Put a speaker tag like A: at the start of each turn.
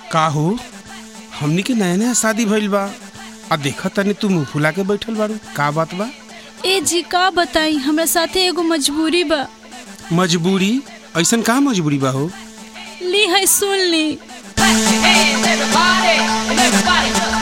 A: का हो हमनी के नया नया शादी भइल बा आ देखा तनी तू मुंह फुला के बैठल बारू का बात बा
B: ए जी का बताई हमरा साथे एगो मजबूरी बा
A: मजबूरी ऐसन का मजबूरी बा हो
B: ली है सुन ली
C: Clap your hands, everybody, and everybody just